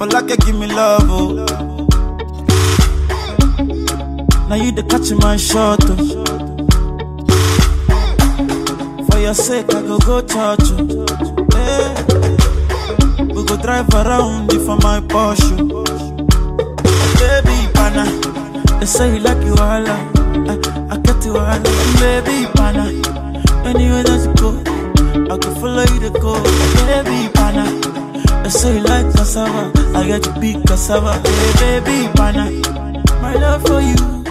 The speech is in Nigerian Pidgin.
For like give me love, oh. Now you the catch my shot, oh. For your sake, I go go church, oh. Hey. We go drive around if for my Porsche. Baby, pana. They say you like you all, I, I get you all, baby, pana. Anywhere that you go, I can follow you to go, baby, pana. They say you like cassava, I get you big cassava, hey, baby, pana. My love for you